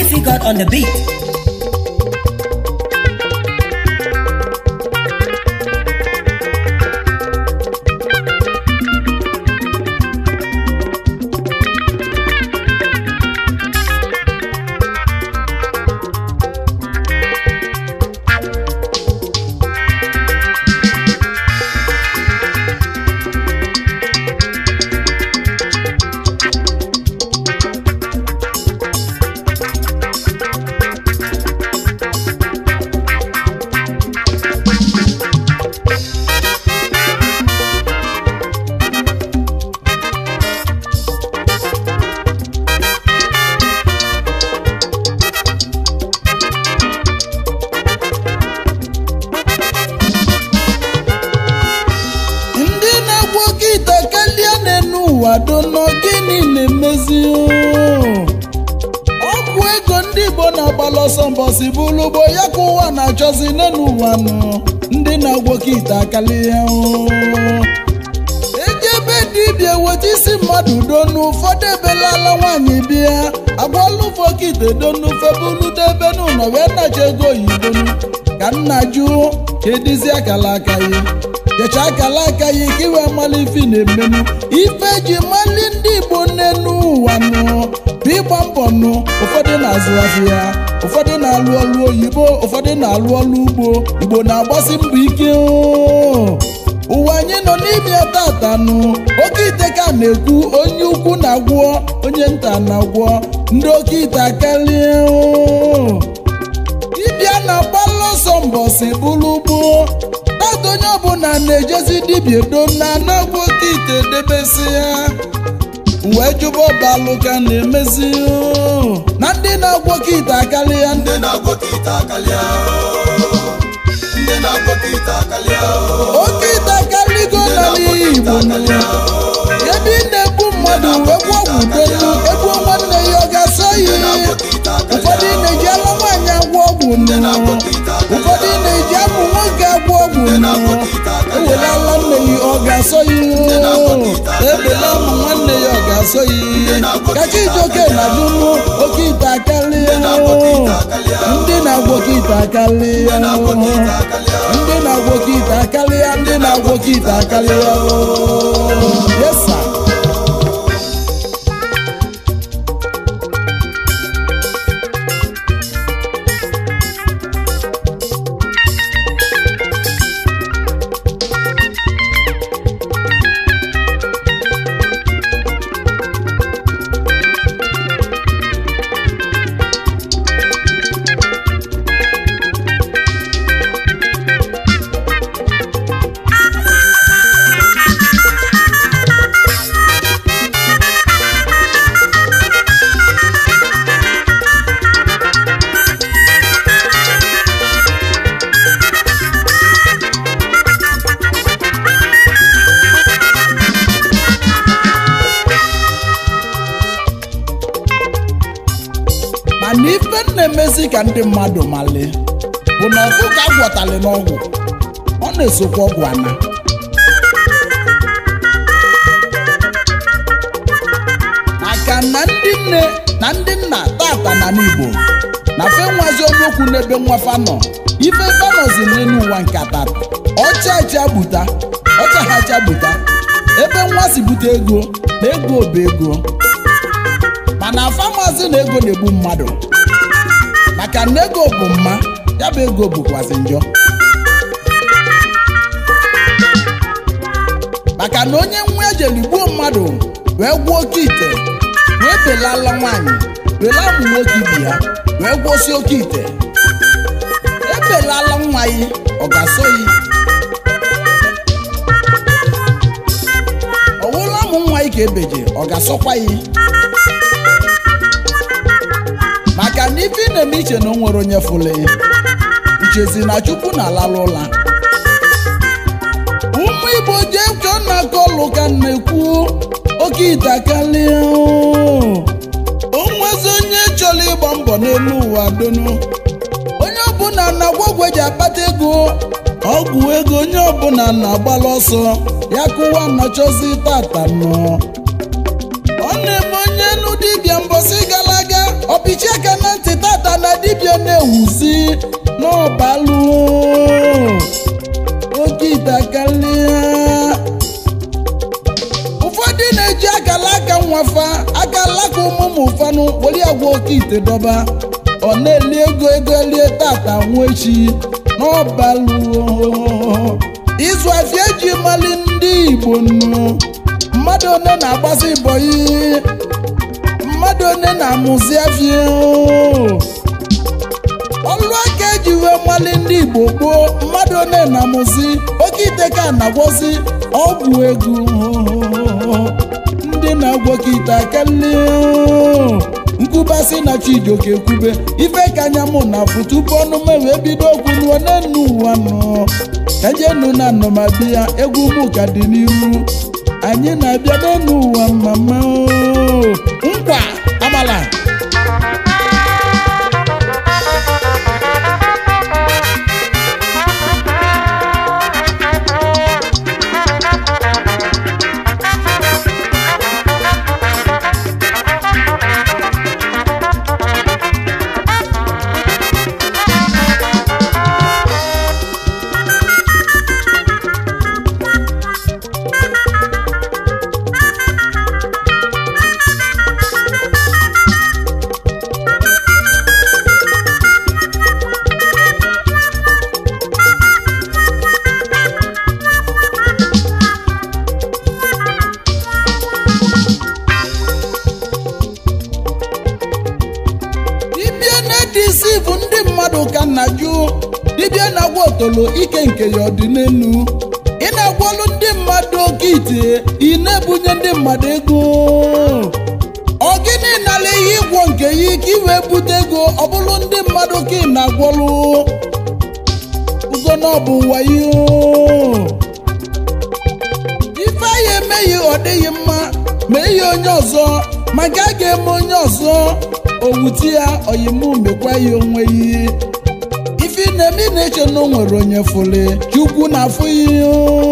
difficult on the beat. ndị na-agwọ oke ite kalia n'enu ụwa dono gịnị na-emezi ọgwụ ego ndị igbo na-agbalị ọsọ mbọsi bụrụ ugbo ya ka ụwa na-achọzi n'enu ụwa nọ ndị na-agwọ oke ite akalia eji ebe dibịa weta isi mmadụ donu ụfọdụ ebelala nwaanyị bịa agwala ụfọdụ ite donu febuludo ebe n'ụlọ wee nacha ego oyibonu ka nna jụ kedizi akala aka ya kecha akala aka ya ka iwe mmalị ife na-emenu ife ji mali ndị igbo n'enu ụwa nụ bụ ịgba mbọ nụ ụfọdụ na-azụ afịa ụfọdụ na-alụ ọlụ oyibo ụfọdụ na-alụ ọlụ ugbo igbo na-agbasi mbọ ike oo. ụwa anyị nọ n'ime ya tata nụ oke ite ka na-ekwu onye ukwu na-agwọ onye nta na-agwọ ndị oke ite akarịa oo. dibịa na-agbalụ ọsọ mbọsị bụrụ ugbo tata onye ọbụla na-ejezi dibịa do na anagwọ oke ite debesi ya wee jụba ọbalụ ka na-emezi oo. na ndị na-agwọ oke ite akarịa ndị ndị na-agwọ ka ite akalịa ndị na-agwọ ka ite akalịa oke ite akarịgo n'ala igbo ebe ị na-egbu mmadụ wee gwọ ọgwụ delu egbuo nwanne ya ọ ga-asọ ya ụfọdụ na-eji alụ nwaanyị agwọ ọgwụ nụ ụfọdụ na-eji amụ nwoke agwọ ọgwụ nụ ewelala nne ya ọ ga-asọ ya ebela amụ nwanne ya ọ ga-asọ ya kacha ijoke na dunu oke ite akarịa ndị na-agwọ oke ite akarịa ndị na-agwọ oke ite akarịa ndị na-agwọ oke ite akarịa yes sir. mana ife m na-emezi ka ndị mmadụ mali bụ na ọkụkọ agwọtali n'ọgwụ ọ na-esokwa ọgwụ ana maka na ndị nne na ndị nna tata na n'igbo na fe nwazi onye okwu n'ebe nwafa nọ ife fanozi n'elu ụwa nke tata ọcha acha gbuta ọcha ha acha gbuta ebe nwa si bute ego na ego bụ ego mana famasi na ego na-egbu mmadụ maka na ego bụ mma ya bụ ego bụkwazi njọ maka na onye nwa ejeli gbuo mmadụ wee gwuo oke ite wee belala nwaanyị belaa ụmụ nwoke ibi ya wee gwụsị oke ite ebelala nwa ya ọ ga-asọ ya ọwụla ụmụ nwa ya ka ebeje ọ ga-asọkwa ya maka na ife ị na-eme iche na o nwere onye fụlụ ya ichezi na chukwu na-alalụ ụla ụmụ igbo jee ka ọ na-akọ ọlụ ka m na-ekwu oke ite akalia onwezi onye chọrọ ịgba mbọ n'elu ụwa donu onye ọbụla na-agwa ọgwụ eji akpata ego ọgwụ ego onye ọbụla na-agbalụ ọsọ ya kụwa nọchọzi tata nọ ọ na-eme onye nu dibịa mbọsị gara aga ọpịchi aka na ntị n'ọbalụ oke ite akarịa ụfọdụ na-eji akala aka nwafa akala aka ụmụmụ ụfanụ were agwa oke ite dọba ọ na-eli ego ego elie tata nwa echi n'ọbalụ ịzụ afịa eji mali ndị igbo nnu mmadụ one na-agbasi bọyị mmadụ one na-amụzi afịa ọlụ aka eji wee mali ndị igbo gboo mmadụ one na-amụzi oke ite ka na-agwọzi ọgwụ ego ndị na-agwọkọ ite akali nkwubasị na chijioke kwube ife ka anya mụ na afụ tupu ọnụ m wee bido okwu nuo n'enu ụwa nọ ka jenu na nnọmadi ya egwu mụ ka dị n'iru anyị na-abịa n'enu ụwa mama nkwa amala dibịa na-edisi bụ ndị mmadụ ka nna jụ dibịa na-agwa otolo ike nke ya ọdị n'elu ị na-agwọlụ ndị mmadụ oke ite ị na-ebunye ndị mmadụ ego ọ gịnị nala ihe ịgwọ nke ya ike iwee bute ego ọ bụrụ ndị mmadụ ka ị na-agwọlụ ugo na ọ bụ wayo ife anyị emeghị ọ dịghị mma ma ihe onye ọzọ maka a ga-eme onye ọzọ owuti ya oyimu mekwa ya onwe ya ife ị na-eme ị na-eche na o nwere onye fụli chukwu na-afụ ya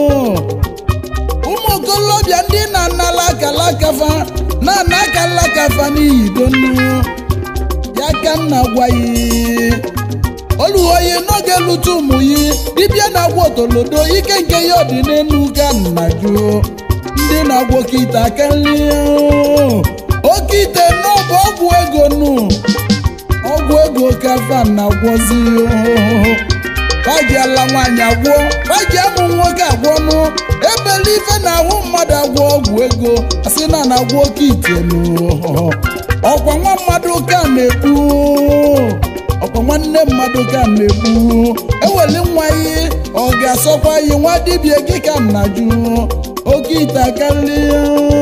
ụmụ okolobịa ndị na-anala akala akafa na-ana akala akafa n'ihi donu ya ka nna gwa ya oluoyi n'oge lụta ụmụ yi dibịa na-agwọ otolodo ike nke ya ọdị n'elu ka nna jụ ndị na-agwọ kite akarịa oke ite n'ọbụ ọgwụ ego nụ ọgwụ ego ka fa na-agwọzi faji ala nwaanyị agwọ faji amụ nwoke agwọ nụ ebele ife na-ahụ mmadụ agwọ ọgwụ ego asị na na-agwọ oke ite nụ ọkwa nwa mmadụ ka na-ekwu ọkwa nwanne mmadụ ka na-ekwu eweli nwa ihe ọ ga-asọkwa ihe nwa dibịa gị ka nna jụ oke ite akarịa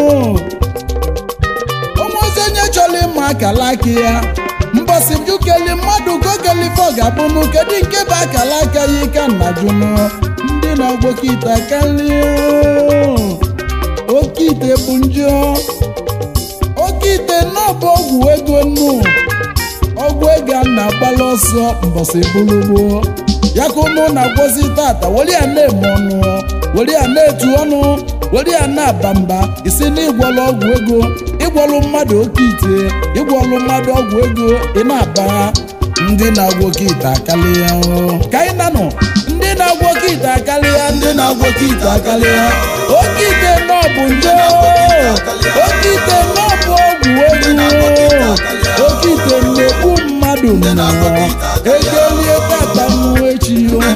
ụmụozi onye chọrọ ịma akala aka ya mbọsị jukeli mmadụ gokelife ọ ga-abụnụ kedu nke bụ akala aka ya ka nna jụnụ ndị na-agboke ite akarịa oke ite bụ njọ oke ite n'ọbụ ọgwụ ego nnu ọgwụ ego a na-agbalị ọsọ mbọsị bụrụgbuo ya ka ụnụ na-agwọzi tata were ya na-eme ọnụ were ya na-etu ọnụ were ya na-aba mba isi na ịgwọrọ ọgwụ ego ịgwọrọ mmadụ oke ite ịgwọrọ mmadụ ọgwụ ego ị na-aba ndị na-agwọ oke ite akarịa ka anyị nanụ ndị na-agwọ oke ite akarịa ndị na-agwọ oke ite akarịa oke ite nọ bụ nje oke ite nọ bụ ọgwụ ego oke ite na-egbu mmadụ nnọọ egolie tata mmụọ echi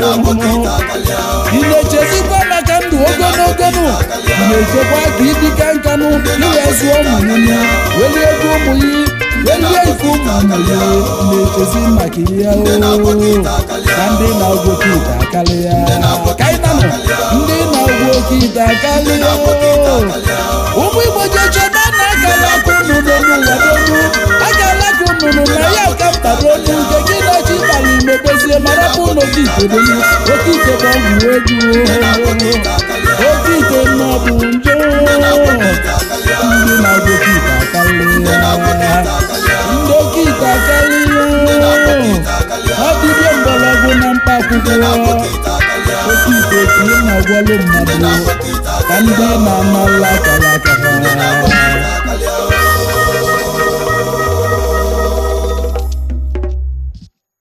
ị na-echezikwa maka ndụ ogologo nụ ị na-echekwa ka ịdịka nkanụ iwe zụọ ụmụ ya welie ego ụmụ ya welie ike ụmụ ya na-echezi maka ihe o na ndị na-agwọ oke ite akarịa ka anyị nanụ ndị na-agwọ oke ite akarịa ụmụ igbo jechebe na akala aka unu n'elu ụwa n'elu akala aka unu na ya kaptara olu nke gị na-echi ịbara imebezie mara bụ n'oke ite bụ oke ite bụ ọgwụ egwu oke ite nọ bụ nje ndị na-agwọ oke ite akarịa ndị oke ite akarịa ọ dịbịa mgbọrọgwụ na mkpa akwụkwọ oke ite ka ị na-agwọlụ mmadụ ka ndị na-anala akara aka ha